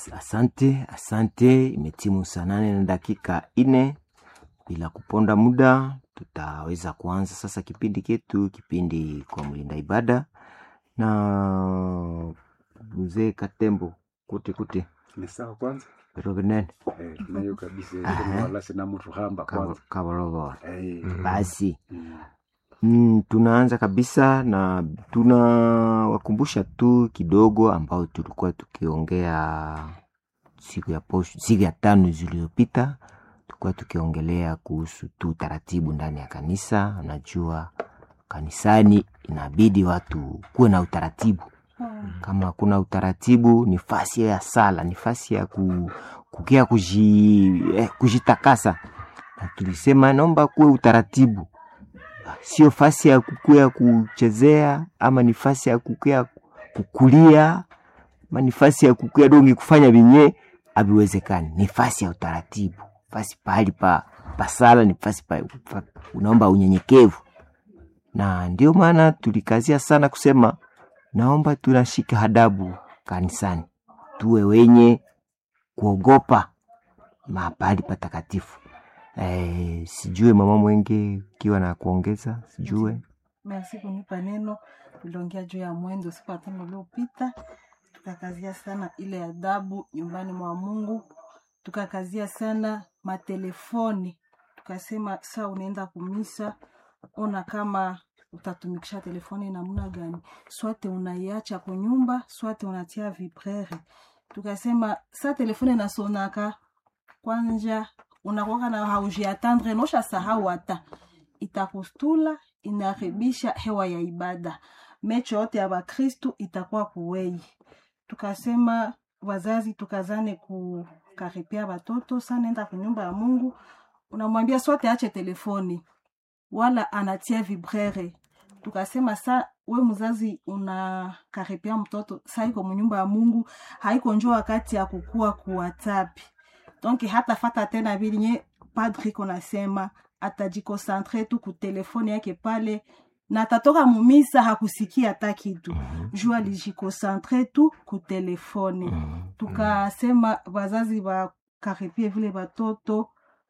As- Asante, asante. Imetimu saa nane na dakika ine. Bila kuponda muda, tutaweza kuanza sasa kipindi chetu, kipindi kwa mlinda ibada na mzee Katembo kuti kuti ni sawa kwanza rovinene eh, nayo kabisa Aha. kama wala sina mtu hamba kwanza kavolova. eh, Basi mm, Mm, tunaanza kabisa na tunawakumbusha tu kidogo ambao tulikuwa tukiongea siku ya posho, siku ya tano zilizopita, tulikuwa tukiongelea kuhusu tu taratibu ndani ya kanisa. Unajua kanisani inabidi watu kuwe na utaratibu. Kama kuna utaratibu, ni fasi ya sala, ni fasi ya ku, kukia kuji, eh, kujitakasa, na tulisema naomba kuwe utaratibu sio fasi ya kukuya kuchezea ama ni fasi ya kukuya kukulia ama ni fasi ya kukuya dongi kufanya vinye haviwezekani. Ni fasi ya utaratibu, fasi pahali pa pasala, ni fasi pa, pa unaomba unyenyekevu, na ndio maana tulikazia sana kusema naomba tunashika adabu kanisani, tuwe wenye kuogopa mahali patakatifu. Eh, sijue mama Mwenge ukiwa na kuongeza, sijue Merci kunipa neno. Tuliongea juu ya mwendo siku ya tano uliopita, tukakazia sana ile adabu nyumbani mwa Mungu, tukakazia sana matelefoni, tukasema saa unaenda kumisa, ona kama utatumikisha telefoni namna gani, swate unaiacha kwa nyumba, swate unatia vibrere. Tukasema saa telefoni nasonaka kwanja unakwaka na haujiatandre nosha sahau hata itakustula inaharibisha hewa ya ibada mecho yote ya bakristu itakuwa kuwei tukasema wazazi tukazane kukaripia watoto sa nenda kunyumba ya mungu unamwambia sote ache telefoni wala anatia vibrere tukasema sa we mzazi unakaripia mtoto sa iko munyumba ya mungu haiko njo wakati ya kukua kuwatapi donc hata fata tena vilinye padri konasema atajikosantre tu kutelefoni yake pale na atatoka mumisa hakusikia hata kitu juu alijikosantre tu kutelefoni tukasema wazazi wakaripie vile watoto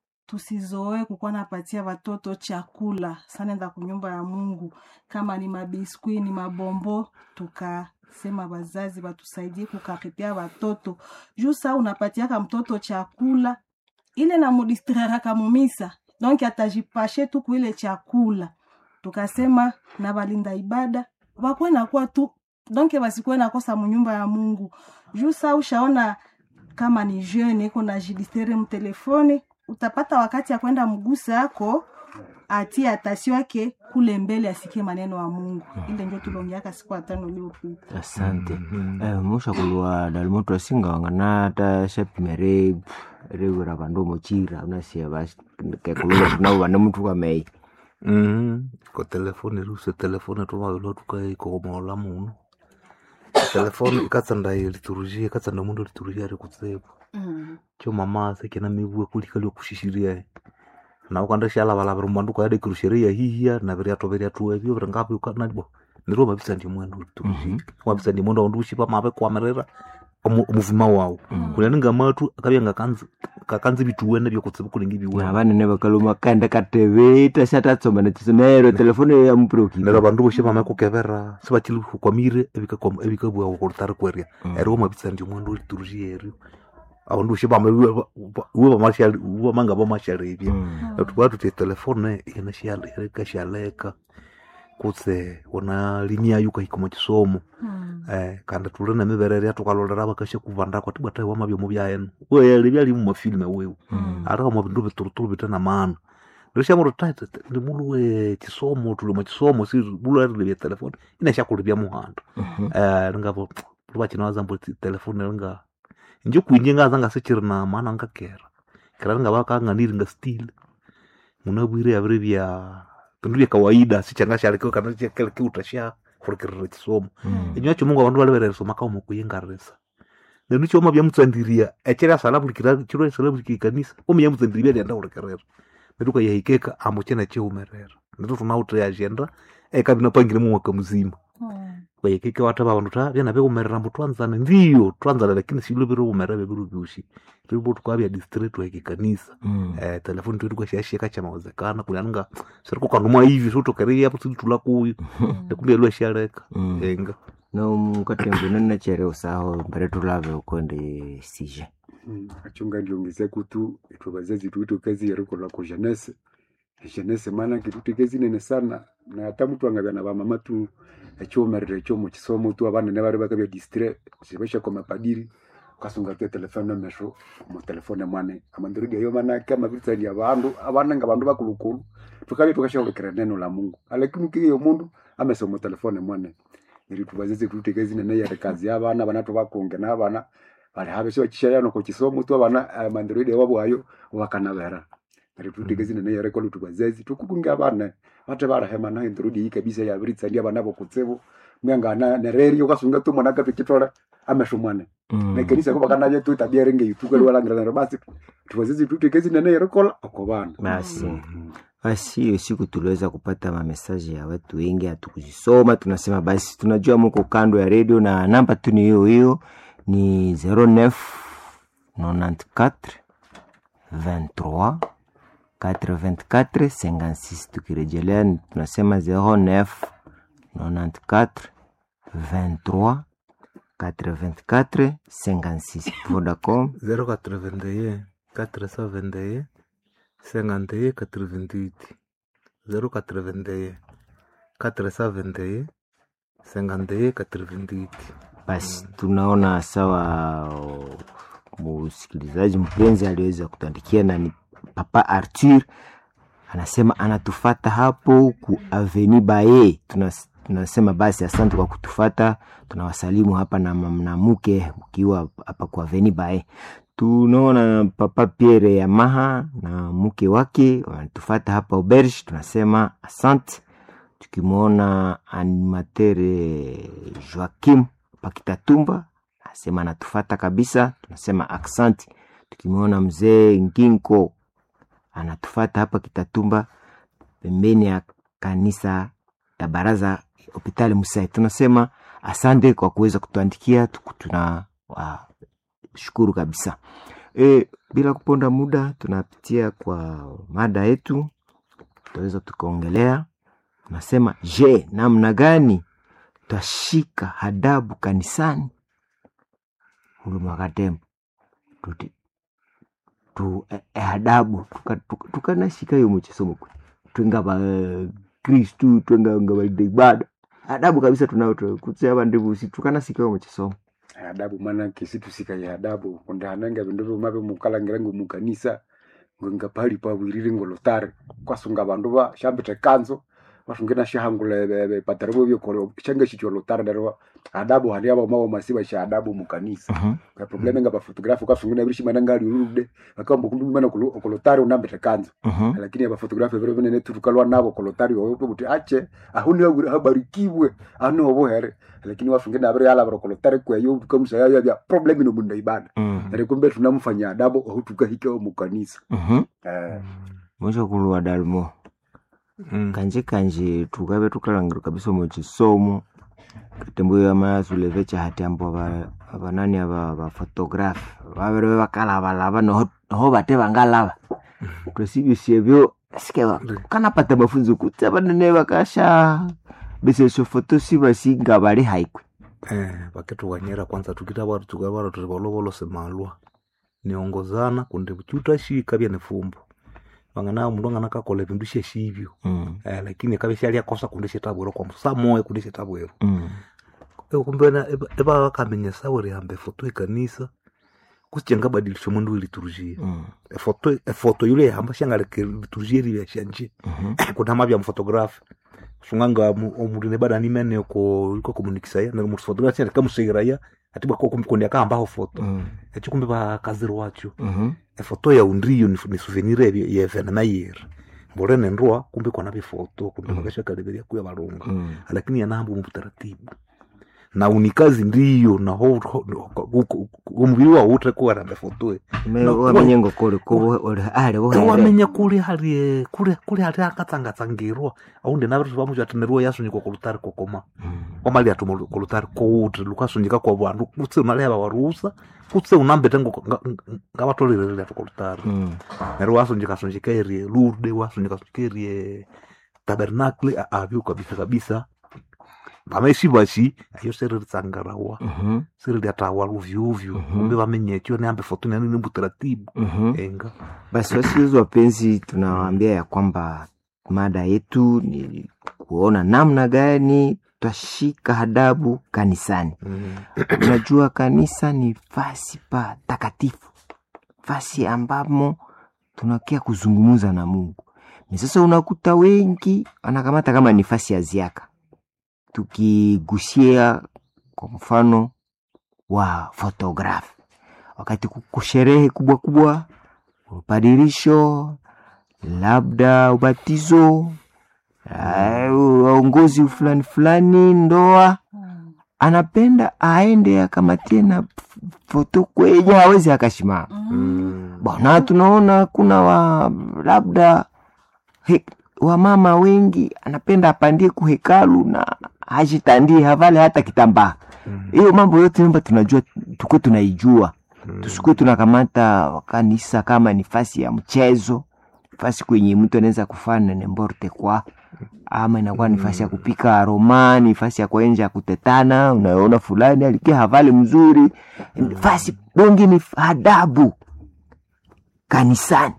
tusizoe kukuwa napatia watoto chakula sanenda kunyumba ya mungu kama ni mabiskwi ni mabombo tukasema wazazi watusaidie kukaripia watoto juu saa unapatiaka mtoto chakula ile namudistreraka mumisa donc atajipashe tu kuile chakula tukasema na balinda ibada wakuwe nakuwa tu donc basikuwe nakosa munyumba ya mungu juu saa ushaona kama ni jeune iko na jidistere mtelefoni utapata wakati ya kwenda mgusa yako atie atasio yake kule mbele asikie maneno ya mungu ile ndio tulongeaka siku ya tano uliopita asante eh, musha kulwa dalimoto asinga wangana ta shapimere rewera vandu mochira unasia basi kekulunga tunao vane mtu kamei Mhm. ko telefoni ruse telefoni tumavilo tukaikomola muno telefoni ikatsanda liturujia ikatsanda mundu liturujia ari kutsepo mm. cho mama sekena mivue kulikali okushishiria nawe kwanda shalavalavira mbandu kwaade kirusheria hihia na viriato viriatu evyo viringapi ukanalibo niro mavisa ndi mwendo liturujia mavisa ndi mwendo aundu ushipa mave kwamerera omu- omuvima wawu kunaninga matu akavya ngakanzi kakanzi vituwene vyokutsiva kulingi viwene na vanene vakaluma kanda kateve tasatatsoma nachiso naero telefoni ya muproki nero vandu voxe vamekukevera sivachili hukwamire evikabua kulitari kweria eri wamavisa ndi mwendu liturujia erio avandu voxe vamanga vamasharevya tukwa tuti telefone ikashaleka kutse una limia yuka hikoma chisomo Mm. eh, kandi tuli na mivereria tukalolera vakashe kuvanda kwati bwatae wama vyomo vyaenu weyeli vyali mumafilime wewu ata kama vindu vituruturu vitena maana ndishamuro taite ndi mulu we chisomo tuli mwa chisomo si mulu arile vya telefoni inashakuli vya muhanda eh, lingavo luvachina mbo telefoni linga inje kuinje ngaza ngasichiri na maana ngakera kera linga vakang'aniri nga stili munabwire yaviri vya vindu vya kawaida sichangashalekiwa kana chakelekiuta sha kurikirira chisomo inywa chimungu avandu valiverereso makauma kuyengarisa nenu chioma vyamutsandiria echeri asalavulikira chiro asalavulikira ikanisa omi yamutsandiria vyalienda kurekerera netu kayahikeka ambo chena cheumerera netu tunauta yajenda ekavina pangire mumwaka muzima Mm. bayekeke wataba bandu ta byana bekumerera mbu twanzane ndiyo twanzane lakini silo biri kumera bebiru byushi ribo tukabya district wa kikanisa Mm. eh telefoni tu ilikuwa shashika cha mawezekana kulianga siriko kanuma hivi so tokeria hapo sisi tulakuyu kumbe lwa shaleka Mm. enga no mukati mbunene chere usaho mbere tulave ukonde sije Mm, achunga ndiongeze kutu itwe bazazi tuito kazi yarikola ku jeunesse jeunesse maana kitu kazi nene sana na hata mtu angabya na bamama tu ekyomerera ekyo mu kisomo tu abana ne bari bakabya distre sibesha kwa mapadiri kasunga te telefone mesho mu telefone mwane amandirudi ayo maana kama vitani abandu abana nga bandu bakulukulu tukabya tukashobekera neno la Mungu lakini kiyo mundu amesa mu telefone mwane ili tubazize tuite kazi nene ya kazi abana bana tubakunge n'abana bali habe sio kishayano ko kisomo tu abana amandirudi wabo ayo wakanabera ari tuite zinene yare kwa tubazazi tukukunga abana bate barahema na indirudi iyi kabisa ya biritsa ndi abana bo kutsebo mwanga na nereri yokasunga tu mwana kapikitora ameshumwane Mm. na kanisa ko bakana bya tu tabia renge yutuka lwalangira na basi tubazazi tuite zinene yare kwa akobana basi basi hiyo siku tuliweza kupata mamesaji ya watu wengi hatukuzisoma tunasema basi tunajua muko kando ya redio na namba tu ni hiyo hiyo ni 09 94 23 84 56 tukirejelea ni- tunasema 09 94 23 84 56 vodacom 081 421 51 88 081 421 51 88 basi tunaona sawa o, msikilizaji mpenzi aliweza kutuandikia na ni papa arthur anasema anatufata hapo ku aveni baye Tunas, tunasema basi asante kwa kutufata tunawasalimu hapa na mnamuke mkiwa hapa ku aveni baye tunaona papa pierre yamaha na mke wake wanatufata hapa auberge tunasema asante tukimwona animatere joakim pakitatumba asema anatufata kabisa tunasema aksanti tukimwona mzee nginko anatufata hapa kitatumba pembeni ya kanisa ya baraza hopitali musai tunasema asante kwa kuweza kutuandikia tuku- tuna wa, shukuru kabisa e, bila kuponda muda tunapitia kwa mada yetu tutaweza tukaongelea nasema je namna gani twashika hadabu kanisani huduma katembo tuti tu eh, eh, adabu tukanashika tuka, tuka tukanashika hiyo muchisomo kwe twenga ba kristu twenga nga baide ibada adabu kabisa tunayo tu- kutse abandibusi tukanasika hiyo muchisomo adabu maana kisitusika ya adabu kunde hananga bindu bimabe mukalangira ngo mukanisa ngo ngapali pa wirire ngo lotare kwasunga bandu ba shambite kanzo basungena shahangule bebe patarbo byo koro changa chicho lotare darwa adabu hali aba mawo masiba sha adabu mukanisa Mhm. ka probleme nga ba photographe kwasungena bishi mananga ali urude bakambo kundu mana ku lotare unambite kanzo Mhm. lakini aba photographe vero bene turukalwa nabo ku lotare wo buti ache ahuni aburi habarikiwe anu obohere lakini wasungena abere yala baro ku lotare kwa yo tukamsa ya ya problem no munda ibada Mhm. Nare kumbe tunamfanya adabu aho tukahika mu kanisa Mhm. eh mwisho kulwa dalmo Mm. kanje kanje tukabe tukalangira kabisa muchisomo katembo yamayazuleve chahati ambo aba- abanani aba abafotografi babere bakalabalaba noho noho bate bangalaba twesibyusyebyo sike ba- kanapata mafunzo kuti abanene bakasha besesho foto sibasinga bali haikwe eh vakituwanyera kwanza tukita watu tukavara turi valovolo semalwa niongozana kundi chutashika vya nifumbo vangana mundu angana kakola vindu sheshivyo Mm, eh, lakini kave shalyakosa kundi shetabwero kwa msa moya kundi shetabwero mm, kumbena eva vakamenyesa uri hambe foto ikanisa kusichanga badilisho mundu iliturujia mm, efoto efoto yule yahamba shangaleke liturujia rivya shanje mhm, kunama vya mfotografi sunganga omundu nebada nimene ko iko komunikisaya na mu photography ya kamusegeraya ati bako kumkundi akambaho foto mm, echi kumbe bakaziri wacho mhm, efoto ya undriyo ni, ni souvenir ya ya evenema yera mbore nendroa kumbe kona bifoto kumbe Mm. bakashakaleberia kuya balunga mm, lakini yanambo mu taratibu na unikazi ndiyo na ho- ho- ho- gu- omubiri wawu utrekuwaranda fotoe No, wamenyengo kuli ali buhere wamenya kuli hali kuli kuli hali akatsangatsangirwa aundi navitu vamuchatineriwa yasunyikwa kulutari kokoma kwamali atuma kulutari kouti lukasunyika kwa vandu kutse unaleva warusa kutse unambete ngavatolirerere atu kulutari neryo wasunyika sunyika erie lurde wasunyika sunyika erie tabernakle avyo kabisa kabisa vamaishi vashi ayo seriritsangarawa seririatawa luvyuvyu Mhm. kumbe vamenyekyo neambe foto nanini butaratibu enga Basi wasikilizaji wapenzi, tunawaambia ya kwamba mada yetu ni kuona namna gani twashika adabu kanisani. Mm. Unajua kanisa ni fasi pa takatifu, fasi ambamo tunakia kuzungumuza na Mungu. Ni sasa unakuta wengi wanakamata kama ni fasi ya ziaka, tukigusia kwa mfano wa fotografi, wakati kuko sherehe kubwa kubwa, upadirisho, labda ubatizo, eh, uongozi fulani fulani, ndoa Mm. anapenda aende akamatie na f- foto kwenye hawezi akashimama Mm. Mm. bona tunaona kuna wa labda he, wamama wengi anapenda apandie kuhekalu na hajitandie havale hata kitambaa Mm. hiyo mambo yote nyumba tunajua tukuwe tunaijua Mm. tusikuwe tunakamata kanisa kama ni fasi ya mchezo fasi kwenye mtu anaweza kufanya nemborte kwa ama inakuwa ni fasi ya kupika aroma ni fasi ya kuenja kutetana unaona fulani alikia havali mzuri fasi dongi ni adabu kanisani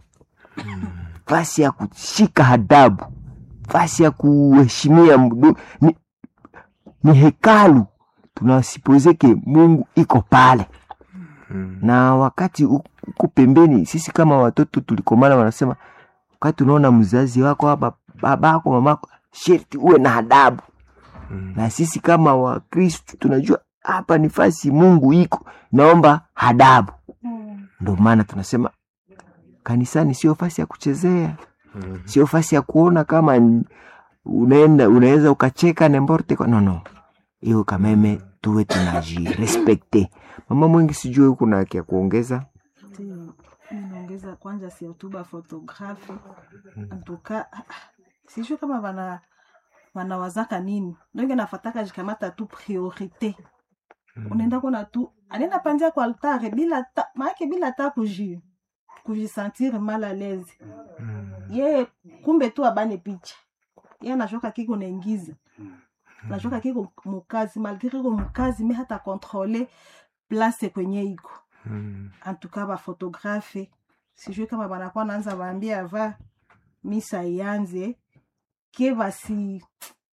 fasi ya kushika adabu fasi ya kuheshimia mdu- ni, ni hekalu tunasipozeke mungu iko pale Mm. na wakati u- uko pembeni sisi kama watoto tulikomana wanasema wakati unaona mzazi wako hapa babako mamako sherti uwe na adabu Mm. na sisi kama wakristu tunajua hapa ni fasi mungu iko naomba adabu Mm. ndo maana tunasema kanisani sio fasi ya kuchezea Mm. sio fasi ya kuona kama n- unaenda unaweza ukacheka nemborte kwa- no no hiyo kameme tuwe tunajirespekte mama mwengi sijui huku na haki ya kuongeza Ndio, mi naongeza kwanja si hotuba fotografi antuka sijui kama wana wanawazaka nini ndonge nafataka jikamata tu priorite unaenda kona tu anaenda panzia kwa altare bila ta maake bila ta kuji kujisentir mal à l'aise Mm. ye kumbe tu abane picha ye anashoka kiko naingiza nashoka kiko mukazi malgre kiko mukazi me hata kontrole place kwenye iko Mm. antuka bafotografe sijui kama banakuwa naanza baambia ava misa ianze ke basi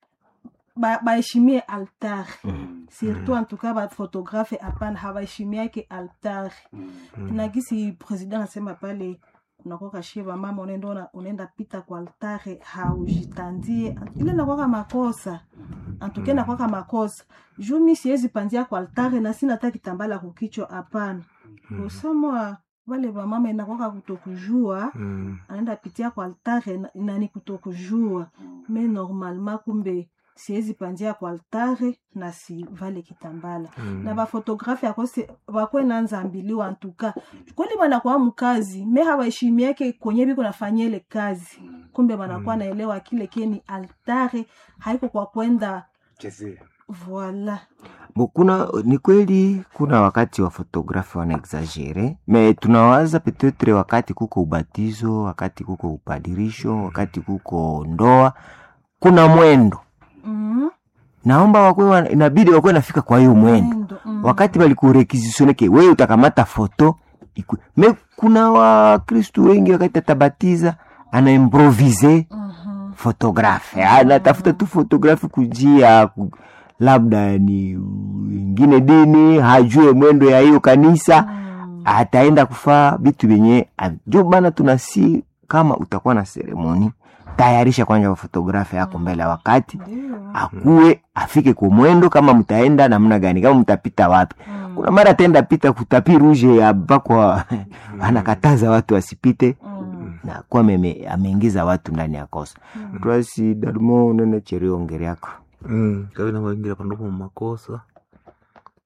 ba- baheshimie altar surtout antuka bafotografe hapana habaheshimiake altar na gisi president anasema pale unakwaka shie bamama unaenda ona- unaenda pita kwa altare haujitandie ile nakwaka makosa antuke nakwaka makosa juu mi siwezi panzia kwa altare na sina hata kitambala kukichwa hapana usamwa wale bamama inakwaka kutokujua Mm. anaenda pitia kwa altare na- nani kutokujua me normalement kumbe siwezi panzia kwa altare na si vale kitambala Mm. na bafotografi akose bakwe nanza ambiliwa antuka kweli banakuwa mkazi me hawaheshimiake kwenye biko nafanyia ile kazi kumbe banakuwa naelewa kile keni altare haiko kwa kwenda chezea voila Bo, kuna ni kweli kuna wakati wa fotografi wanaexagere me tunawaza petetre wakati kuko ubatizo wakati kuko upadirisho wakati kuko ndoa kuna mwendo mm naomba wakwe wana- inabidi wakwe nafika kwa hiyo mwendo Mwendo, mm. wakati balikurekizisoneke wewe utakamata foto ikwe. me kuna wakristu wengi wakati atabatiza anaimprovize Mhm. fotografe anatafuta tu fotografi kujia ku, labda ni ingine dini hajue mwendo ya hiyo kanisa Mm. ataenda kufaa vitu vyenye ndio maana tunasi kama utakuwa na seremoni tayarisha kwanja fotografi yako mbele ya wakati Ndio. akuwe afike kwa mwendo kama mtaenda namna gani kama mtapita wapi Mm. kuna mara ataenda pita kutapi ruje ya bakwa anakataza watu wasipite Mm. na kuwa meme- ameingiza watu ndani ya kosa Mm. twasi dalimo unene cherio ongeri yako Mm. kavina vaingira pandopo mumakosa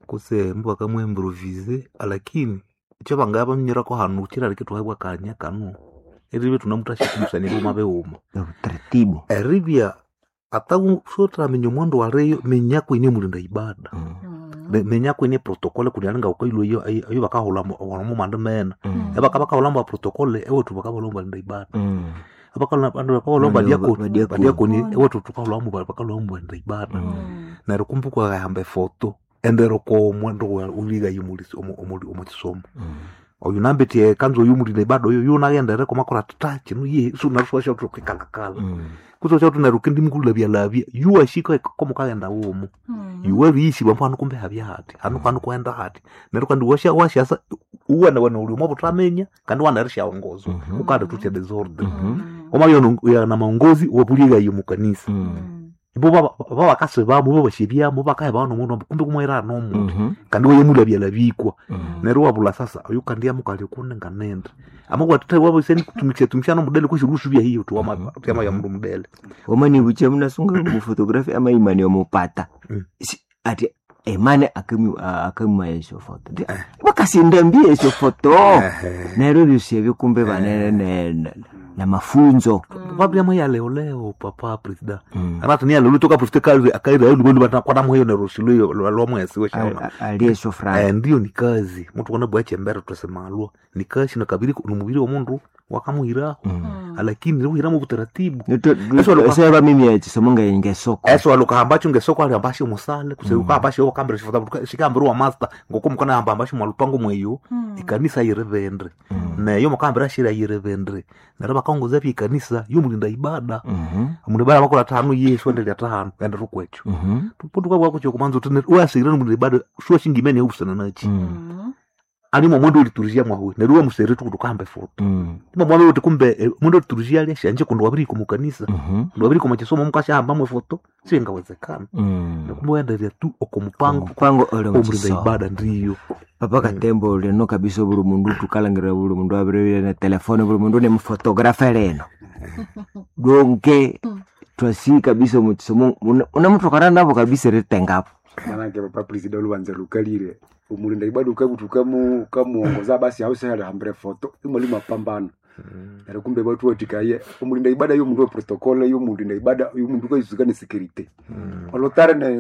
kuse mbu akamwimprovise lakini icho vangaya vamnyirako hanu chirari kitwaibwa kanya kanu erive tunamutashikumusanyiri uma veuma utaratibu erivya ata sotramenye mwandu wareyo menyako ine mulinda ibada Mm, Me- menyako ine protokole kulialinga ukailo iyo ayo vakahulamu mandu mena mm, evaka vakahulamba protokole ewetu vakahulamba linda ibada mm, vakahulamba Wale wa- wadiakoni. diakoni ewetu tukahulamu vakahulamba linda ibada Mm. neryo kumbuka kayamba efoto endero ko mwendo uliga yimulisi omukisomo mm. oyu nambetie kanzo yumulile ibada oyo yunagendere komakora tata chinu ye sunaruswasha tukikangakala Mm. kusocha tuneru kindi mukulavyalabya yuwashika komukagenda womu yuweriisi bwambo kumbe habya hati hanu kwanu kwenda hati neryo kandi washa washasa uwana wana uli mwa butamenya kandi wanarisha ongozo Mhm. ukande tutya desordre Mhm. omabyo yana maongozi wabuliga yimu kanisa Mm. ibo babakase bamo babashebyamo bakaye bano mundu kumbe kumwera nomuntu Mhm. kandi wayemulabyalabikwa Mm. neryo wabula sasa oyu kandi amukali kunenga nende amakwatita wabiseni kutumikisha tumishana mudele kweshirusu bya hiyo tu Mhm. ama ya mundu mudele omani bucha munasunga mufotografi ama imani omupata Mm. Si- ati emane akamiwa esho foto Ndi- wakasindambia esho foto neryo byosebyo kumbe banene ne- ne- na mafunzo vabyamo ya leo leo papa presida Mm. anati niya lelo toka presida kazi akaira yulu bolu bata kwa mweyo na rusilo lwa mwezi we A- shaona a- ali esho eh franga ndio ni kazi mtu kona bwa chembera tusemalwa ni kazi na kabiri ni mubiri wa mundu wakamuhiraho lakini leo hiramo butaratibu Eso alikuwa- seba mimi ekisomo ngaingesoko eso aluka ambacho ngesoko ali ambacho musale kuseuka ambacho kambira shifata shikambira wa master ngoko mukana amba ambacho mwalupango mweyo ikanisa yirevendre neyo mukambira shira yirevendre nero bakongoza pya ikanisa yomulinda ibada mundu ibada makora tano yesu endelea tano enda rukwecho tupundu kwa kwako chokumanza utene wasira mulinda ibada shuwa shingimene ubusana nachi alimo mwendo uliturizia mwawe neruwa musere tukutu kambe foto ima mwawe uti kumbe eh, mwendo uliturizia ali shanje kundu wabiri ku mukanisa kundu wabiri ku machisomo mukashamba mwe foto singawezekana nakumbe waendelea tu oko mupango mupango ole omulinda mukisomo ibada ndiyo papa katembo leno kabisa buli mundu tukalangira buli mundu abirire na telefone buli mundu ne mufotografe leno donke twasi kabisa mukisomo unamutokana nabo kabisa ritengapo manake papa presida olubanza lukalire umulinda ibada ukabuti ukamu ukamuongoza basi ausehali hambire foto imali mapambano nari kumbe batu watikaye umulinda ibada yo mundu wa protokole yo mulinda ibada yo mundu kaizukane security olotare ne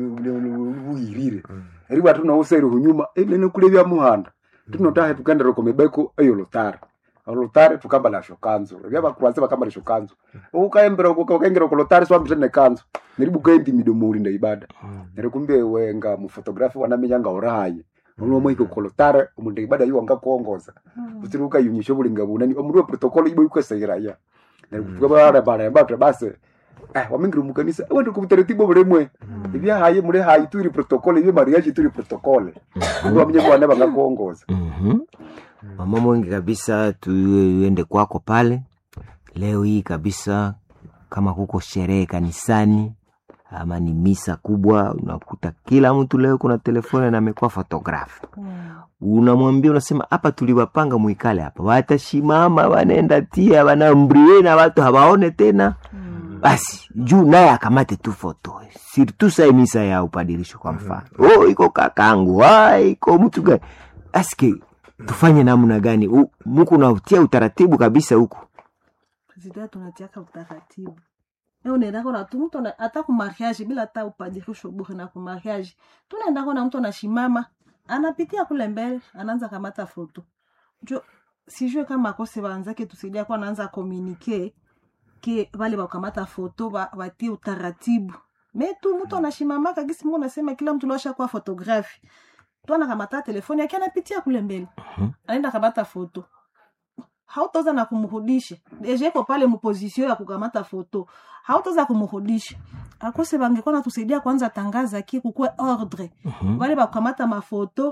luyirire eri batu nausere hunyuma enene kulevya muhanda tinotahe tukendera komebeko eyo lotare olotare tukambala shokanzo evya bakuranze bakambala shokanzo ukaembera ukaengera kolotare swambite ne kanzo neribu kaendi midomo ulinda ibada neri kumbe wenga mufotografi wanamenyanga orahaye olomwe iko kolotare omulinda ibada yo wanga kuongoza utiri ukayunyisha obulinga bunani omundu wa protokolo ibo ikwesegeraya nerikutukabarembaremba basi eh wamingira mukanisa wende kubutaratibu bulimwe ibyahaye muri hayi turi protokole ibyo mariaji turi protokole ndio wamenye bwana banga kuongoza Mhm. mama mwengi kabisa tuende kwako pale leo hii kabisa kama kuko sherehe kanisani ama ni misa kubwa unakuta kila mtu leo kuna telefoni na amekuwa fotografi unamwambia unasema hapa tuliwapanga mwikale hapa watashimama wanaenda tia wanambrie na watu hawaone tena basi juu naye akamate tu foto sirtu sai misa ya upadirisho kwa mfano oh iko kakangu ah iko mtu gani aske tufanye namna gani U- muku nautia utaratibu kabisa huku zida tunatiaka utaratibu e unaendako na tu mtu ana- hata ku mariage bila hata upadirisho bure na ku mariage tunaendako na mtu anashimama anapitia kule mbele anaanza kamata foto jo sijue kama kose waanzake tusaidia kwa anaanza komunike ke wale wakamata foto wa- watie utaratibu me tu mtu anashimamaka gisi mungu nasema kila mtu losha kuwa fotografi tu anakamata telefoni yake anapitia kule mbele Mhm. anaenda kamata foto hautaweza na kumrudisha deja iko pale mupozisio ya kukamata foto hautaweza kumrudisha akose bangekuwa natusaidia kwanza tangaza ki kukwe ordre Mhm. wale bakukamata mafoto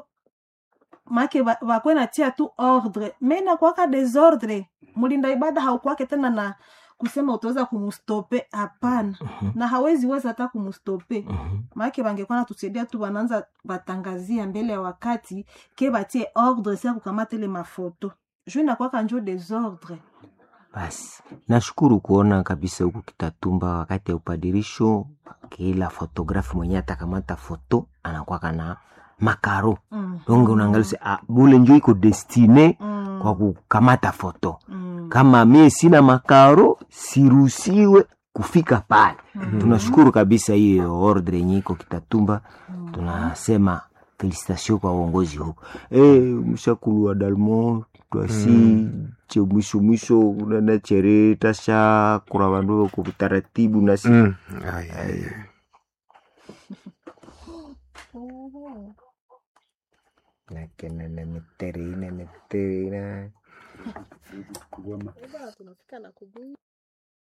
make ba- bakwe natia tu ordre me nakwaka desordre mulinda ibada haukwake tena na kusema utaweza kumustope hapana Mhm. na hawezi weza hata kumustope Mhm. maake bangekuwa natusaidia tu bananza batangazia mbele ya wakati ke batie ordre sia kukamata ile mafoto juu inakwaka njo desordre basi nashukuru kuona kabisa huku kitatumba wakati ya upadirisho kila fotografi mwenye atakamata foto anakwaka na makaro Mm. donge unaangalia ah, bule njo iko destine Mm. kwa kukamata foto Mm. kama mie sina makaro siruhusiwe kufika pale Mm. tunashukuru kabisa hiyo ordre yenye iko kitatumba Mm. tunasema felicitation kwa uongozi huko e, mshakulu wa dalmo twasi Mm. che mwisho mwisho unana chere tasha kura vandu ko taratibu nasi Mm. Ai, ai. nakenene mitere ine mitere ine Kugoma. tunafika na kubuyu